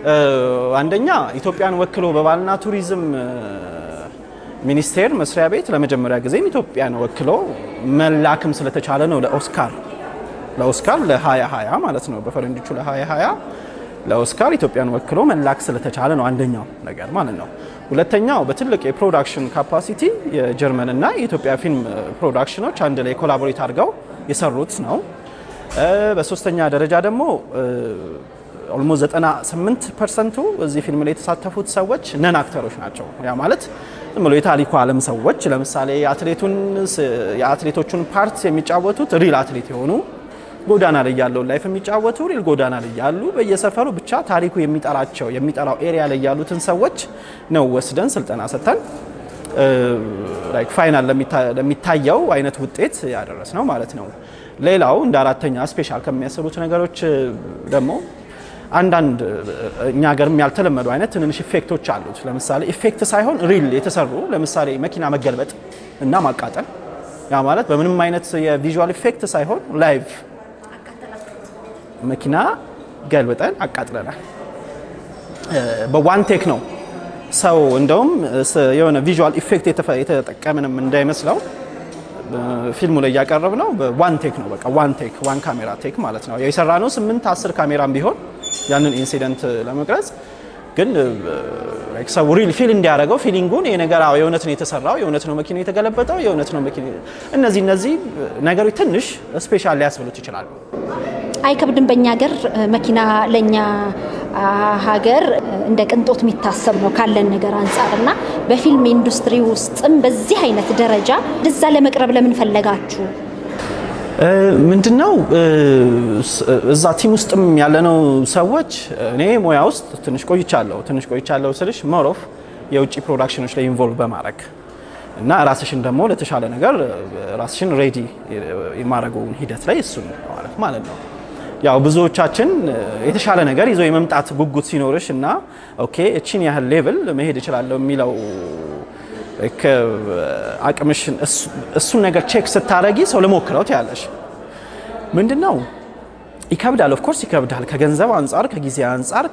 አንደኛ ኢትዮጵያን ወክሎ በባህልና ቱሪዝም ሚኒስቴር መስሪያ ቤት ለመጀመሪያ ጊዜም ኢትዮጵያን ወክሎ መላክም ስለተቻለ ነው ለኦስካር ለኦስካር ለ2020 ማለት ነው በፈረንጆቹ ለ2020 ለኦስካር ኢትዮጵያን ወክሎ መላክ ስለተቻለ ነው አንደኛው ነገር ማለት ነው። ሁለተኛው በትልቅ የፕሮዳክሽን ካፓሲቲ የጀርመንና የኢትዮጵያ ፊልም ፕሮዳክሽኖች አንድ ላይ ኮላቦሬት አድርገው የሰሩት ነው። በሶስተኛ ደረጃ ደግሞ ኦልሞስት 98 ፐርሰንቱ እዚህ ፊልም ላይ የተሳተፉት ሰዎች ነን አክተሮች ናቸው። ያ ማለት ዝም ብሎ የታሪኩ ዓለም ሰዎች ለምሳሌ የአትሌቱን የአትሌቶቹን ፓርት የሚጫወቱት ሪል አትሌት የሆኑ ጎዳና ላይ ያለውን ላይፍ የሚጫወቱ ሪል ጎዳና ላይ ያሉ በየሰፈሩ ብቻ ታሪኩ የሚጠራቸው የሚጠራው ኤሪያ ላይ ያሉትን ሰዎች ነው ወስደን ስልጠና ሰጥተን ላይክ ፋይናል ለሚታየው አይነት ውጤት ያደረስ ነው ማለት ነው። ሌላው እንደ አራተኛ ስፔሻል ከሚያሰሩት ነገሮች ደግሞ አንዳንድ እኛ ሀገርም ያልተለመዱ አይነት ትንንሽ ኢፌክቶች አሉት። ለምሳሌ ኢፌክት ሳይሆን ሪል የተሰሩ ለምሳሌ መኪና መገልበጥ እና ማቃጠል፣ ያ ማለት በምንም አይነት የቪዥዋል ኢፌክት ሳይሆን ላይቭ መኪና ገልብጠን አቃጥለናል። በዋን ቴክ ነው። ሰው እንደውም የሆነ ቪዥዋል ኢፌክት የተጠቀምንም እንዳይመስለው ፊልሙ ላይ እያቀረብ ነው። በዋን ቴክ ነው። በቃ ዋን ቴክ ዋን ካሜራ ቴክ ማለት ነው። የሰራ ነው ስምንት አስር ካሜራም ቢሆን ያንን ኢንሲደንት ለመቅረጽ ግን ሰው ሪል ፊል እንዲያደርገው ፊሊንጉን ይሄ ነገር የእውነት ነው የተሰራው፣ የእውነት ነው መኪና የተገለበጠው፣ የእውነት ነው መኪና እነዚህ እነዚህ ነገሮች ትንሽ ስፔሻል ሊያስብሉት ይችላሉ። አይከብድም። በእኛ ሀገር መኪና ለእኛ ሀገር እንደ ቅንጦት የሚታሰብ ነው ካለን ነገር አንጻር እና በፊልም ኢንዱስትሪ ውስጥም በዚህ አይነት ደረጃ ወደዛ ለመቅረብ ለምን ፈለጋችሁ? ምንድነው እዛ ቲም ውስጥም ያለነው ሰዎች እኔ ሙያ ውስጥ ትንሽ ቆይቻለሁ። ትንሽ ቆይቻለሁ ስልሽ ሞሮፍ የውጭ ፕሮዳክሽኖች ላይ ኢንቮልቭ በማድረግ እና ራስሽን ደግሞ ለተሻለ ነገር ራስሽን ሬዲ የማድረገውን ሂደት ላይ እሱን ማለት ማለት ነው። ያው ብዙዎቻችን የተሻለ ነገር ይዞ የመምጣት ጉጉት ሲኖርሽ እና ኦኬ እቺን ያህል ሌቭል መሄድ እችላለሁ የሚለው አቅምሽን እሱን ነገር ቼክ ስታረጊ ሰው ልሞክረው ትያለሽ። ምንድነው ይከብዳል። ኦፍኮርስ ይከብዳል። ከገንዘብ አንጻር፣ ከጊዜ አንጻር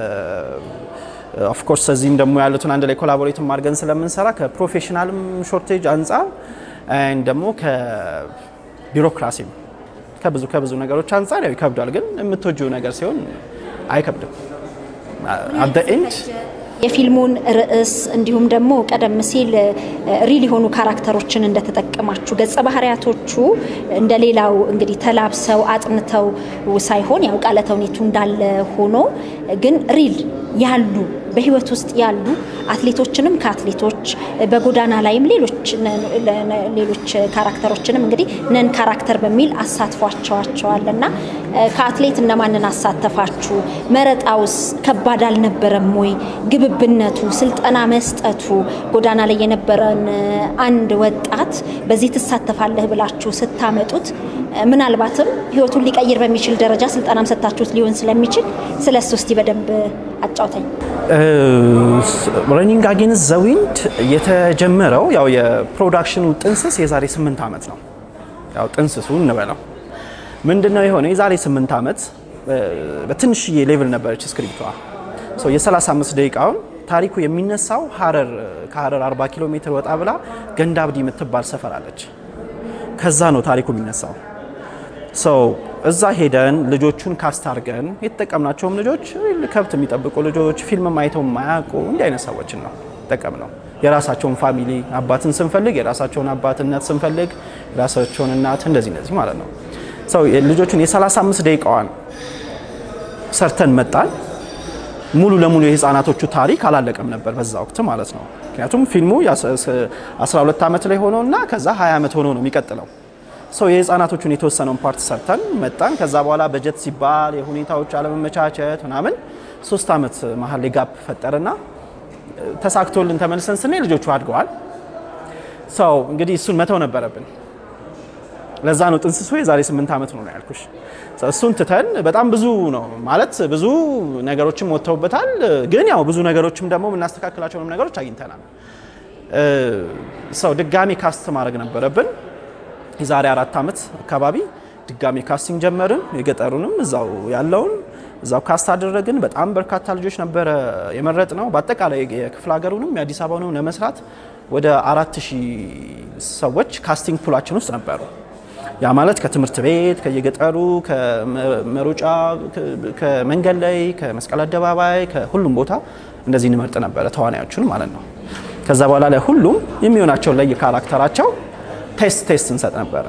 ኦፍኮርስ እዚህም ደግሞ ያሉትን አንድ ላይ ኮላቦሬት አድርገን ስለምንሰራ ከፕሮፌሽናልም ሾርቴጅ አንጻር ደግሞ ከቢሮክራሲም ከብዙ ከብዙ ነገሮች አንጻር ያው ይከብዳል። ግን የምትወጂው ነገር ሲሆን አይከብድም። አት ኤንድ የፊልሙን ርዕስ እንዲሁም ደግሞ ቀደም ሲል ሪል የሆኑ ካራክተሮችን እንደተጠቀማችሁ ገጸ ባህሪያቶቹ እንደሌላው እንግዲህ ተላብሰው አጥንተው ሳይሆን ያው ቃለ ተውኔቱ እንዳለ ሆኖ ግን ሪል ያሉ በህይወት ውስጥ ያሉ አትሌቶችንም ከአትሌቶች በጎዳና ላይም ሌሎች ሌሎች ካራክተሮችንም እንግዲህ ነን ካራክተር በሚል አሳትፏቸዋቸዋል እና ከአትሌት እነማንን አሳተፋችሁ? መረጣውስ ከባድ አልነበረም ወይ? ግብብነቱ፣ ስልጠና መስጠቱ ጎዳና ላይ የነበረን አንድ ወጣት በዚህ ትሳተፋለህ ብላችሁ ስታመጡት ምናልባትም ህይወቱን ሊቀይር በሚችል ደረጃ ስልጠናም ሰጥታችሁት ሊሆን ስለሚችል ስለ እሱ እስቲ በደንብ አጫውተኝ። ረኒንግ አጌንስት ዘ ዊንድ የተጀመረው ያው የፕሮዳክሽኑ ጥንስስ የዛሬ ስምንት ዓመት ነው። ያው ጥንስሱ እንበለው ምንድነው የሆነ የዛሬ ስምንት ዓመት በትንሽዬ ሌቭል ነበረች ስክሪፕቷ። የ35 ደቂቃውን ታሪኩ የሚነሳው ሀረር ከሀረር 40 ኪሎ ሜትር ወጣ ብላ ገንዳብዲ የምትባል ሰፈር አለች። ከዛ ነው ታሪኩ የሚነሳው። ሰው እዛ ሄደን ልጆቹን ካስታርገን የተጠቀምናቸውም ልጆች ከብት የሚጠብቁ ልጆች፣ ፊልም አይተው የማያውቁ እንዲህ አይነት ሰዎችን ነው ጠቀም ነው። የራሳቸውን ፋሚሊ አባትን ስንፈልግ የራሳቸውን አባትነት ስንፈልግ የራሳቸውን እናት እንደዚህ እንደዚህ ማለት ነው። ሰው ልጆቹን የ35 ደቂቃዋን ሰርተን መጣን። ሙሉ ለሙሉ የህፃናቶቹ ታሪክ አላለቀም ነበር በዛ ወቅት ማለት ነው። ምክንያቱም ፊልሙ 12 ዓመት ላይ ሆኖ እና ከዛ 20 ዓመት ሆኖ ነው የሚቀጥለው። ሰው የህፃናቶቹን የተወሰነውን ፓርት ሰርተን መጣን። ከዛ በኋላ በጀት ሲባል የሁኔታዎች አለመመቻቸት ምናምን ሶስት ዓመት መሀል ላይ ጋፕ ፈጠረና ተሳክቶልን ተመልሰን ስናይ ልጆቹ አድገዋል። ሰው እንግዲህ እሱን መተው ነበረብን። ለዛ ነው ጥንስሱ የዛሬ ስምንት ዓመት ነው ያልኩሽ። እሱን ትተን በጣም ብዙ ነው ማለት ብዙ ነገሮችም ወጥተውበታል። ግን ያው ብዙ ነገሮችም ደግሞ የምናስተካክላቸውንም ነገሮች አግኝተናል። ሰው ድጋሚ ካስት ማድረግ ነበረብን። የዛሬ አራት ዓመት አካባቢ ድጋሚ ካስቲንግ ጀመርን። የገጠሩንም እዛው ያለውን እዛው ካስት አደረግን። በጣም በርካታ ልጆች ነበረ የመረጥ ነው። በአጠቃላይ የክፍለ ሀገሩንም የአዲስ አበባውንም ለመስራት ወደ አራት ሺህ ሰዎች ካስቲንግ ፑላችን ውስጥ ነበሩ። ያ ማለት ከትምህርት ቤት፣ ከየገጠሩ፣ ከመሮጫ፣ ከመንገድ ላይ፣ ከመስቀል አደባባይ፣ ከሁሉም ቦታ እንደዚህ እንመርጥ ነበረ ተዋናዮቹን ማለት ነው። ከዛ በኋላ ላይ ሁሉም የሚሆናቸውን ላይ ካራክተራቸው ቴስት ቴስት እንሰጥ ነበረ።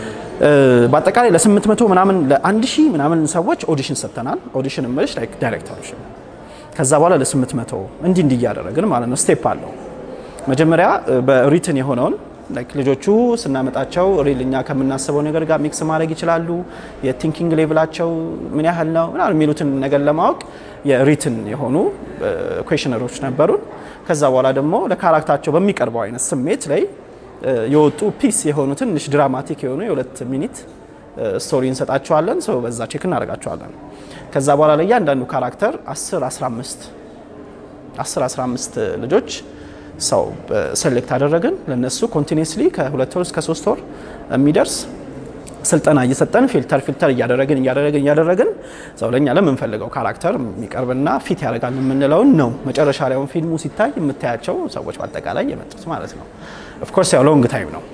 በአጠቃላይ ለስምንት መቶ ምናምን ለአንድ ሺህ ምናምን ሰዎች ኦዲሽን ሰጥተናል። ኦዲሽን እምልሽ ላይክ ዳይሬክተሮች። ከዛ በኋላ ለስምንት መቶ እንዲህ እንዲህ እያደረግን ማለት ነው። ስቴፕ አለው። መጀመሪያ በሪትን የሆነውን ላይክ ልጆቹ ስናመጣቸው ሪል እኛ ከምናስበው ነገር ጋር ሚክስ ማድረግ ይችላሉ። የቲንኪንግ ሌቭላቸው ምን ያህል ነው ምናምን የሚሉትን ነገር ለማወቅ የሪትን የሆኑ ኩዌሽነሮች ነበሩን። ከዛ በኋላ ደግሞ ለካራክታቸው በሚቀርበው አይነት ስሜት ላይ የወጡ ፒስ የሆኑ ትንሽ ድራማቲክ የሆኑ የሁለት ሚኒት ስቶሪ እንሰጣቸዋለን። ሰው በዛ ቼክ እናደርጋቸዋለን። ከዛ በኋላ ላይ እያንዳንዱ ካራክተር 10 15 10 15 ልጆች ሰው ሴሌክት አደረግን። ለነሱ ኮንቲኒስሊ ከሁለት ወር እስከ ሶስት ወር የሚደርስ ስልጠና እየሰጠን ፊልተር ፊልተር እያደረግን እያደረግን እያደረግን ሰው ለእኛ ለምንፈልገው ካራክተር የሚቀርብና ፊት ያደርጋል የምንለውን ነው መጨረሻ ላይ ፊልሙ ሲታይ የምታያቸው ሰዎች በአጠቃላይ የመጡት ማለት ነው። ኦፍኮርስ ያው ሎንግ ታይም ነው።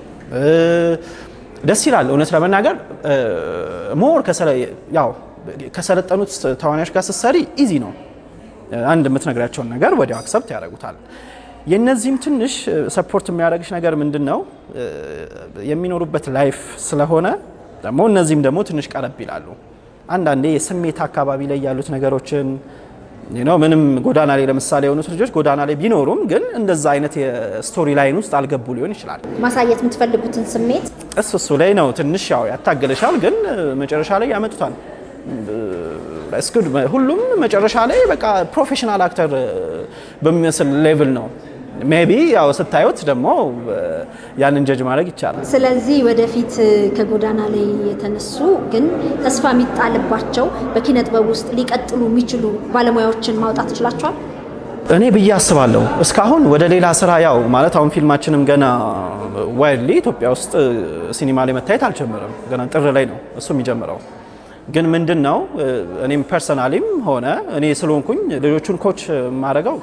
ደስ ይላል። እውነት ለመናገር ሞር ያው ከሰለጠኑት ተዋናዮች ጋር ስትሰሪ ኢዚ ነው። አንድ የምትነግራቸውን ነገር ወዲያው አክሰፕት ያደርጉታል። የነዚህም ትንሽ ሰፖርት የሚያደርግሽ ነገር ምንድን ነው የሚኖሩበት ላይፍ ስለሆነ ደግሞ እነዚህም ደግሞ ትንሽ ቀረብ ይላሉ። አንዳንዴ የስሜት አካባቢ ላይ ያሉት ነገሮችን ነው ምንም ጎዳና ላይ ለምሳሌ የሆኑት ልጆች ጎዳና ላይ ቢኖሩም ግን እንደዛ አይነት የስቶሪ ላይን ውስጥ አልገቡ ሊሆን ይችላል። ማሳየት የምትፈልጉትን ስሜት እሱ እሱ ላይ ነው ትንሽ ያው ያታገለሻል፣ ግን መጨረሻ ላይ ያመጡታል። እስኩድ ሁሉም መጨረሻ ላይ በቃ ፕሮፌሽናል አክተር በሚመስል ሌቭል ነው። ሜቢ ያው ስታዩት ደግሞ ያንን ጀጅ ማድረግ ይቻላል። ስለዚህ ወደፊት ከጎዳና ላይ የተነሱ ግን ተስፋ የሚጣልባቸው በኪነ ጥበብ ውስጥ ሊቀጥሉ የሚችሉ ባለሙያዎችን ማውጣት ይችላቸዋል። እኔ ብዬ አስባለሁ። እስካሁን ወደ ሌላ ስራ ያው ማለት አሁን ፊልማችንም ገና ዋይድሊ ኢትዮጵያ ውስጥ ሲኒማ ላይ መታየት አልጀመረም። ገና ጥር ላይ ነው እሱ የሚጀምረው። ግን ምንድን ነው እኔም ፐርሰናሊም ሆነ እኔ ስለሆንኩኝ ልጆቹን ኮች የማደርገው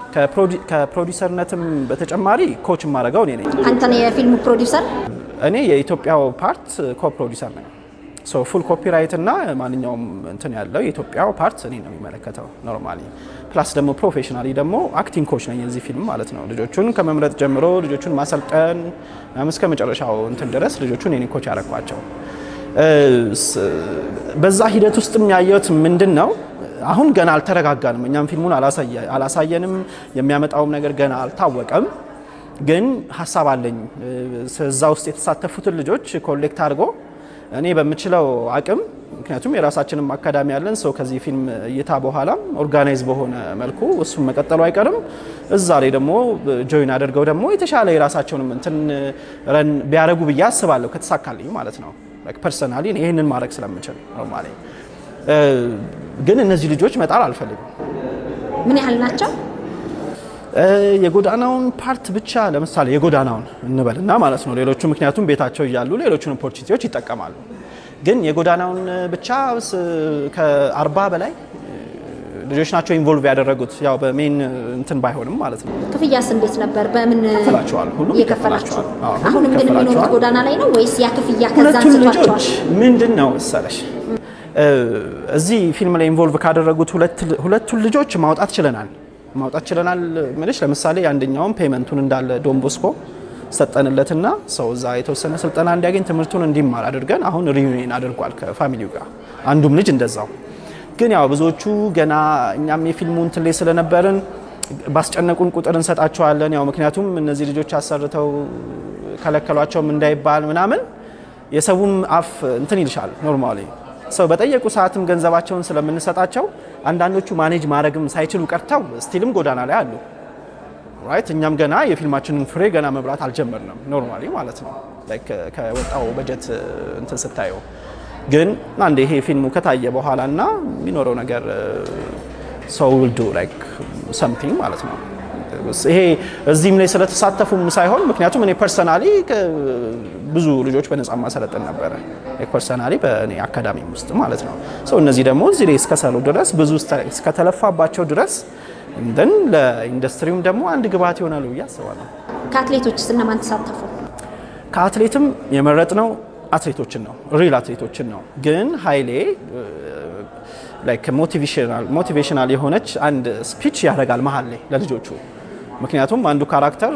ከፕሮዲሰርነትም በተጨማሪ ኮች የማደርገው እኔ ነኝ። አንተ ነህ የፊልሙ ፕሮዲውሰር? እኔ የኢትዮጵያው ፓርት ኮ ፕሮዲሰር ነኝ። ሶ ፉል ኮፒራይት እና ማንኛውም እንትን ያለው የኢትዮጵያው ፓርት እኔ ነው የሚመለከተው ኖርማሊ። ፕላስ ደግሞ ፕሮፌሽናሊ ደግሞ አክቲንግ ኮች ነኝ የዚህ ፊልም ማለት ነው። ልጆቹን ከመምረጥ ጀምሮ ልጆቹን ማሰልጠን እስከ መጨረሻው እንትን ድረስ ልጆቹን እኔ ኮች ያደረኳቸው። በዛ ሂደት ውስጥ ያየሁት ምንድን ነው አሁን ገና አልተረጋጋንም። እኛም ፊልሙን አላሳየንም። የሚያመጣውም ነገር ገና አልታወቀም። ግን ሀሳብ አለኝ እዛ ውስጥ የተሳተፉትን ልጆች ኮሌክት አድርጎ እኔ በምችለው አቅም ምክንያቱም የራሳችንም አካዳሚ ያለን ሰው ከዚህ ፊልም እይታ በኋላም ኦርጋናይዝ በሆነ መልኩ እሱም መቀጠሉ አይቀርም። እዛ ላይ ደግሞ ጆይን አድርገው ደግሞ የተሻለ የራሳቸውንም እንትን ረን ቢያደርጉ ብዬ አስባለሁ ከተሳካልኝ ማለት ነው። ፐርሰናሊ ይህንን ማድረግ ስለምችል ኖርማሊ ግን እነዚህ ልጆች መጣል አልፈልግም። ምን ያህል ናቸው? የጎዳናውን ፓርት ብቻ ለምሳሌ የጎዳናውን እንበልና ማለት ነው። ሌሎቹ ምክንያቱም ቤታቸው እያሉ ሌሎቹን ኦፖርቹኒቲዎች ይጠቀማሉ። ግን የጎዳናውን ብቻ ከአርባ በላይ ልጆች ናቸው ኢንቮልቭ ያደረጉት ያው በሜን እንትን ባይሆንም ማለት ነው። ክፍያስ እንዴት ነበር? በምን ይከፈላቸዋል? ሁሉም እየከፈላችሁ ይከፈላቸዋል። አዎ፣ ሁሉም አሁንም ግን የሚኖሩት ይከፈላቸዋል። ጎዳና ላይ ነው ወይስ ያ ክፍያ ከዛ ሁለቱም አንስቷቸዋል? ልጆች ምንድን ነው መሰለሽ እዚህ ፊልም ላይ ኢንቮልቭ ካደረጉት ሁለት- ሁለቱን ልጆች ማውጣት ችለናል ማውጣት ችለናል ምልሽ ለምሳሌ አንደኛውም ፔመንቱን እንዳለ ዶንቦስኮ ሰጠንለትና ሰው እዛ የተወሰነ ስልጠና እንዲያገኝ ትምህርቱን እንዲማር አድርገን አሁን ሪዩኒየን አድርጓል ከፋሚሊው ጋር አንዱም ልጅ እንደዛው ግን ያው ብዙዎቹ ገና እኛም የፊልሙ እንትን ላይ ስለነበርን ባስጨነቁን ቁጥር እንሰጣቸዋለን ያው ምክንያቱም እነዚህ ልጆች አሰርተው ከለከሏቸውም እንዳይባል ምናምን የሰውም አፍ እንትን ይልሻል ኖርማሊ ሰው በጠየቁ ሰዓትም ገንዘባቸውን ስለምንሰጣቸው አንዳንዶቹ ማኔጅ ማድረግም ሳይችሉ ቀርተው ስቲልም ጎዳና ላይ አሉ። ራይት እኛም ገና የፊልማችንን ፍሬ ገና መብላት አልጀመርንም። ኖርማሊ ማለት ነው ላይክ ከወጣው በጀት እንትን ስታየው ግን አንድ ይሄ ፊልሙ ከታየ በኋላ እና የሚኖረው ነገር ሰው ውልዱ ላይክ ሰምቲንግ ማለት ነው ይሄ እዚህም ላይ ስለተሳተፉም ሳይሆን ምክንያቱም እኔ ፐርሰናሊ ብዙ ልጆች በነጻ ማሰለጥን ነበረ ፐርሰናሊ በእኔ አካዳሚ ውስጥ ማለት ነው። ሰው እነዚህ ደግሞ እዚህ ላይ እስከሰሩ ድረስ ብዙ እስከተለፋባቸው ድረስ እንደን ለኢንዱስትሪውም ደግሞ አንድ ግብዓት ይሆናሉ ብዬ አስባለሁ። ከአትሌቶችስ እነማን ተሳተፉ? ከአትሌትም የመረጥነው አትሌቶችን ነው፣ ሪል አትሌቶችን ነው። ግን ኃይሌ ላይክ ሞቲቬሽናል የሆነች አንድ ስፒች ያደርጋል መሀል ላይ ለልጆቹ። ምክንያቱም አንዱ ካራክተር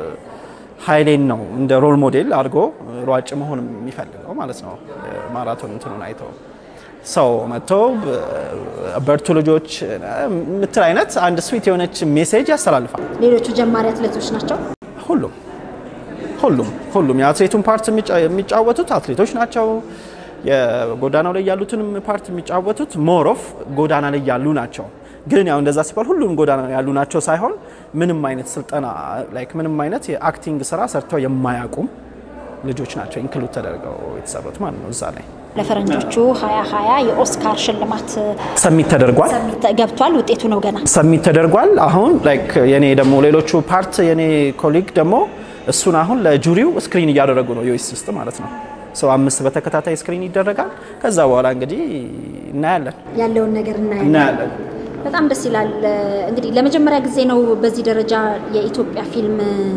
ኃይሌን ነው እንደ ሮል ሞዴል አድርጎ ሯጭ መሆን የሚፈልገው ማለት ነው። ማራቶን እንትኑን አይተው ሰው መጥቶ በርቱ ልጆች የምትል አይነት አንድ ስዊት የሆነች ሜሴጅ ያስተላልፋል። ሌሎቹ ጀማሪ አትሌቶች ናቸው። ሁሉም ሁሉም ሁሉም የአትሌቱን ፓርት የሚጫወቱት አትሌቶች ናቸው። የጎዳናው ላይ ያሉትንም ፓርት የሚጫወቱት ሞር ኦፍ ጎዳና ላይ ያሉ ናቸው። ግን ያው እንደዛ ሲባል ሁሉም ጎዳና ያሉ ናቸው ሳይሆን ምንም አይነት ስልጠና ላይክ ምንም አይነት የአክቲንግ ስራ ሰርተው የማያውቁም ልጆች ናቸው ኢንክሉድ ተደርገው የተሰሩት ማለት ነው። እዛ ላይ ለፈረንጆቹ 2020 የኦስካር ሽልማት ሰሚት ተደርጓል ገብቷል። ውጤቱ ነው ገና ሰሚት ተደርጓል። አሁን ላይክ የኔ ደግሞ ሌሎቹ ፓርት የኔ ኮሊግ ደግሞ እሱን አሁን ለጁሪው ስክሪን እያደረጉ ነው ዩኤስ ውስጥ ማለት ነው። ሰው አምስት በተከታታይ ስክሪን ይደረጋል። ከዛ በኋላ እንግዲህ እናያለን ያለውን ነገር እናያለን። እናያለን። በጣም ደስ ይላል። እንግዲህ ለመጀመሪያ ጊዜ ነው በዚህ ደረጃ የኢትዮጵያ ፊልም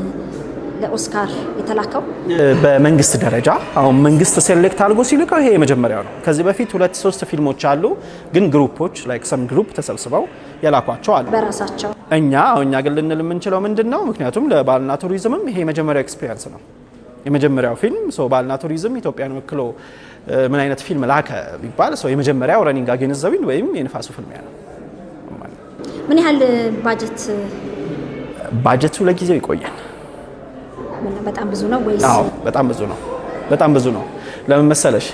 ለኦስካር የተላከው። በመንግስት ደረጃ አሁን መንግስት ሴሌክት አድርጎ ሲልከው ይሄ የመጀመሪያው ነው። ከዚህ በፊት ሁለት ሶስት ፊልሞች አሉ፣ ግን ግሩፖች ላይክ ሰም ግሩፕ ተሰብስበው የላኳቸው አሉ። በራሳቸው እኛ እኛ ግን ልንል የምንችለው ምንድን ነው? ምክንያቱም ለባህልና ቱሪዝምም ይሄ የመጀመሪያው ኤክስፒሪየንስ ነው። የመጀመሪያው ፊልም ሰው ባህልና ቱሪዝም ኢትዮጵያን ወክሎ ምን አይነት ፊልም ላከ ቢባል ሰው የመጀመሪያው ረኒንግ አጌንዘቢን ወይም የንፋሱ ፍልሚያ ነው። ምን ያህል ባጀት ባጀቱ ለጊዜው ይቆያል። በጣም ብዙ ነው ወይስ? አዎ በጣም ብዙ ነው። በጣም ብዙ ነው። ለምን መሰለሽ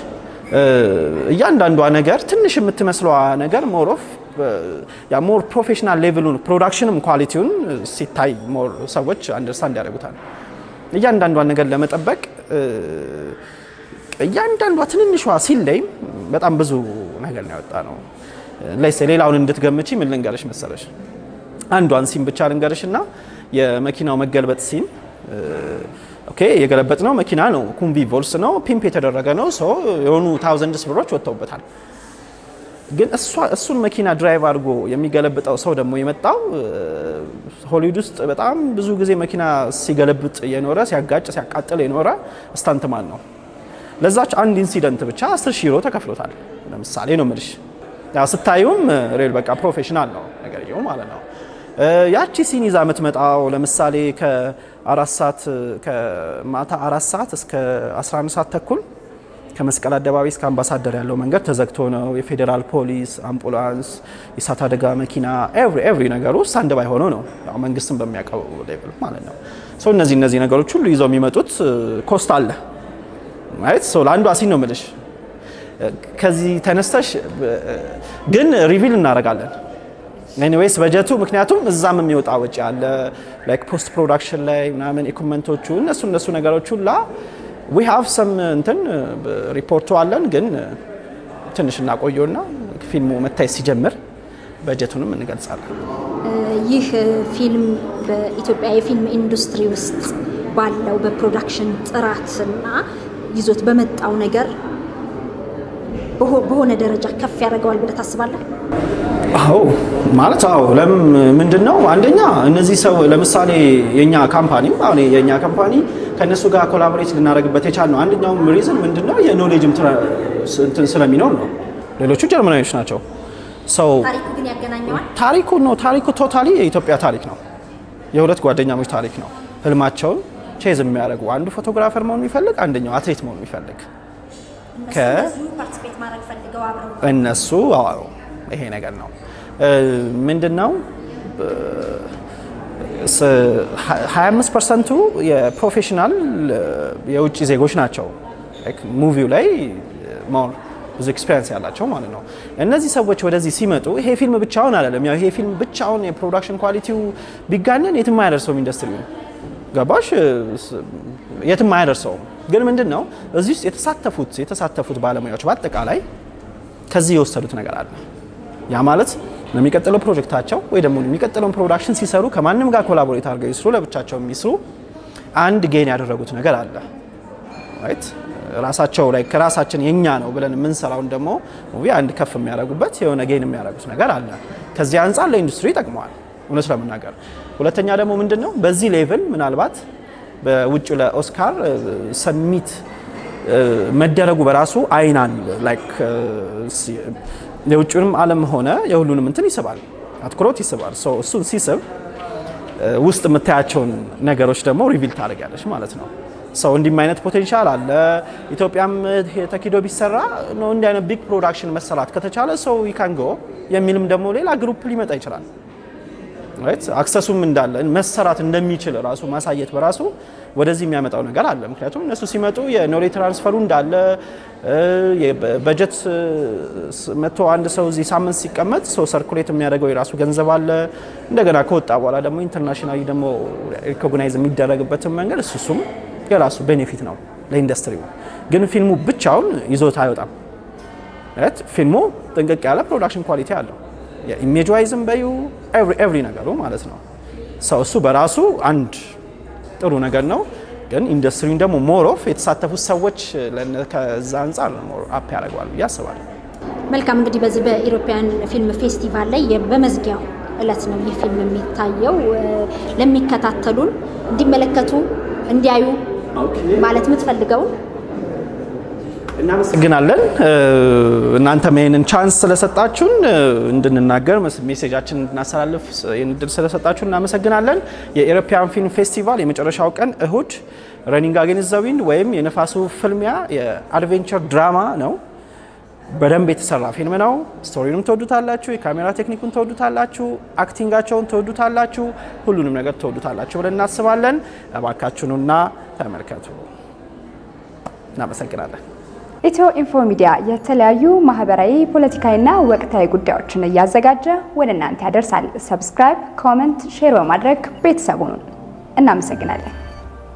እያንዳንዷ ነገር ትንሽ የምትመስለዋ ነገር ሞር ኦፍ ያ ሞር ፕሮፌሽናል ሌቭሉን ፕሮዳክሽንም ኳሊቲውን ሲታይ ሞር ሰዎች አንደርስታንድ ያደርጉታል። እያንዳንዷን ነገር ለመጠበቅ እያንዳንዷ ትንንሿ ሲለይም በጣም ብዙ ነገር ነው ያወጣ ነው። ለይሴ ሌላውን እንድትገምቺ ምን ልንገርሽ መሰለሽ አንዷን ሲን ብቻ ልንገርሽ እና የመኪናው መገልበጥ ሲን ኦኬ የገለበጥ ነው መኪና ነው ኩምቢ ቮልስ ነው ፒምፕ የተደረገ ነው ሰው የሆኑ ታውዘንድስ ብሮች ወጥተውበታል። ግን እሱን መኪና ድራይቭ አድርጎ የሚገለብጠው ሰው ደግሞ የመጣው ሆሊውድ ውስጥ በጣም ብዙ ጊዜ መኪና ሲገለብጥ የኖረ ሲያጋጭ ሲያቃጥል የኖረ ስታንትማን ነው። ለዛች አንድ ኢንሲደንት ብቻ 10 ሺህ ዩሮ ተከፍሎታል። ለምሳሌ ነው የምልሽ። ያው ስታዩም ሬል በቃ ፕሮፌሽናል ነው ነገርየው ማለት ነው። ያቺ ሲን ይዛ የምትመጣው ለምሳሌ ከአራት ሰዓት ከማታ አራት ሰዓት እስከ 11 ሰዓት ተኩል ከመስቀል አደባባይ እስከ አምባሳደር ያለው መንገድ ተዘግቶ ነው። የፌዴራል ፖሊስ፣ አምቡላንስ፣ የእሳት አደጋ መኪና ኤቭሪ ኤቭሪ ነገሩ ስታንድ ባይ ሆኖ ነው ያው መንግስትን በሚያውቀው ሌቭል ማለት ነው። ሶ እነዚህ እነዚህ ነገሮች ሁሉ ይዘው የሚመጡት ኮስት አለ ማለት ሶ ለአንዷ ሲን ነው የምልሽ። ከዚህ ተነስተሽ ግን ሪቪል እናደርጋለን ኤኒዌይስ በጀቱ ምክንያቱም እዛም የሚወጣ ወጪ አለ ላይክ ፖስት ፕሮዳክሽን ላይ ምናምን ኢኩመንቶቹ እነሱ እነሱ ነገሮች ሁላ ዊ ሃቭ ሰም እንትን ሪፖርቱ አለን ግን ትንሽ እናቆየውና ፊልሙ መታየት ሲጀምር በጀቱንም እንገልጻለን። ይህ ፊልም በኢትዮጵያ የፊልም ኢንዱስትሪ ውስጥ ባለው በፕሮዳክሽን ጥራትና ይዞት በመጣው ነገር በሆነ ደረጃ ከፍ ያደርገዋል ብለህ ታስባለህ? አዎ ማለት አዎ። ለምን ምንድን ነው አንደኛ እነዚህ ሰው ለምሳሌ የኛ ካምፓኒ አሁን የኛ ካምፓኒ ከእነሱ ጋር ኮላቦሬት ልናደርግበት የቻልነው አንደኛውም ሪዝን ምንድን ነው የኖሌጅም እንትን ስለሚኖር ነው። ሌሎቹ ጀርመናዊዎች ናቸው። ሰው ታሪኩ ግን ያገናኘዋል። ታሪኩ ነው ታሪኩ ቶታሊ የኢትዮጵያ ታሪክ ነው። የሁለት ጓደኛሞች ታሪክ ነው። ህልማቸውን ቼዝ የሚያደርጉ አንዱ ፎቶግራፈር መሆን የሚፈልግ አንደኛው አትሌት መሆን የሚፈልግ ፓርቲስፔት ማድረግ ፈልገው አብረው እነሱ አዎ ይሄ ነገር ነው ምንድን ነው 25 ፐርሰንቱ የፕሮፌሽናል የውጭ ዜጎች ናቸው። ሙቪው ላይ ሞር ብዙ ኤክስፔሪንስ ያላቸው ማለት ነው። እነዚህ ሰዎች ወደዚህ ሲመጡ ይሄ ፊልም ብቻውን አይደለም። ያው ይሄ ፊልም ብቻውን የፕሮዳክሽን ኳሊቲው ቢጋነን የትም አያደርሰውም ኢንዱስትሪ ገባሽ? የትም አያደርሰውም። ግን ምንድን ነው እዚህ ውስጥ የተሳተፉት የተሳተፉት ባለሙያዎች በአጠቃላይ ከዚህ የወሰዱት ነገር አለ። ያ ማለት ለሚቀጥለው ፕሮጀክታቸው ወይ ደግሞ የሚቀጥለውን ፕሮዳክሽን ሲሰሩ ከማንም ጋር ኮላቦሬት አድርገው ይስሩ፣ ለብቻቸው የሚስሩ አንድ ጌን ያደረጉት ነገር አለ ራይት ራሳቸው ላይ ከራሳችን የኛ ነው ብለን የምንሰራውን ደግሞ ሙቪ አንድ ከፍ የሚያደርጉበት የሆነ ጌን የሚያደርጉት ነገር አለ። ከዚህ አንጻር ለኢንዱስትሪ ይጠቅመዋል እውነት ለመናገር። ሁለተኛ ደግሞ ምንድን ነው በዚህ ሌቭል ምናልባት በውጭ ለኦስካር ሰሚት መደረጉ በራሱ አይናን ላይክ የውጭንም ዓለም ሆነ የሁሉንም እንትን ይስባል፣ አትኩሮት ይስባል። እሱን ሲስብ ውስጥ የምታያቸውን ነገሮች ደግሞ ሪቪል ታደርጊያለሽ ማለት ነው። ሰው እንዲህ አይነት ፖቴንሻል አለ። ኢትዮጵያም ተኪዶ ቢሰራ ነው እንዲህ አይነት ቢግ ፕሮዳክሽን መሰራት ከተቻለ ሰው ይካንጎ የሚልም ደግሞ ሌላ ግሩፕ ሊመጣ ይችላል። ራይት አክሰሱም እንዳለ መሰራት እንደሚችል ራሱ ማሳየት በራሱ ወደዚህ የሚያመጣው ነገር አለ። ምክንያቱም እነሱ ሲመጡ የኖሌ ትራንስፈሩ እንዳለ በጀት መቶ አንድ ሰው እዚህ ሳምንት ሲቀመጥ ሰው ሰርኩሌት የሚያደርገው የራሱ ገንዘብ አለ። እንደገና ከወጣ በኋላ ደግሞ ኢንተርናሽናሊ ደግሞ ሪኮግናይዝ የሚደረግበትን መንገድ እሱ እሱም የራሱ ቤኔፊት ነው ለኢንዱስትሪው። ግን ፊልሙ ብቻውን ይዞት አይወጣም። ፊልሙ ጥንቅቅ ያለ ፕሮዳክሽን ኳሊቲ አለው። የኢሜጅ ዋይዝም በዩ ኤቭሪ ነገሩ ማለት ነው። ሰው እሱ በራሱ አንድ ጥሩ ነገር ነው። ግን ኢንዱስትሪውን ደግሞ ሞር ኦፍ የተሳተፉት ሰዎች ከዛ አንጻር ሞር አፕ ያደርገዋል ብዬ አስባለሁ። መልካም እንግዲህ በዚህ በኢሮፒያን ፊልም ፌስቲቫል ላይ በመዝጊያው እለት ነው ይህ ፊልም የሚታየው። ለሚከታተሉን እንዲመለከቱ እንዲያዩ ማለት የምትፈልገውን እናመሰግናለን። እናንተም ይህንን ቻንስ ስለሰጣችሁን እንድንናገር ሜሴጃችን እንድናስተላልፍ ይህን እድል ስለሰጣችሁን እናመሰግናለን። የኢሮፒያን ፊልም ፌስቲቫል የመጨረሻው ቀን እሁድ ረኒንግ አጌንስት ዘ ዊንድ ወይም የነፋሱ ፍልሚያ የአድቬንቸር ድራማ ነው። በደንብ የተሰራ ፊልም ነው። ስቶሪንም ትወዱታላችሁ፣ የካሜራ ቴክኒኩን ትወዱታላችሁ፣ አክቲንጋቸውን ትወዱታላችሁ፣ ሁሉንም ነገር ትወዱታላችሁ ብለን እናስባለን። እባካችሁኑና ተመልከቱ። እናመሰግናለን። ኢትዮ ኢንፎ ሚዲያ የተለያዩ ማህበራዊ፣ ፖለቲካዊና ወቅታዊ ጉዳዮችን እያዘጋጀ ወደ እናንተ ያደርሳል። ሰብስክራይብ፣ ኮመንት፣ ሼር በማድረግ ቤተሰቡን እናመሰግናለን።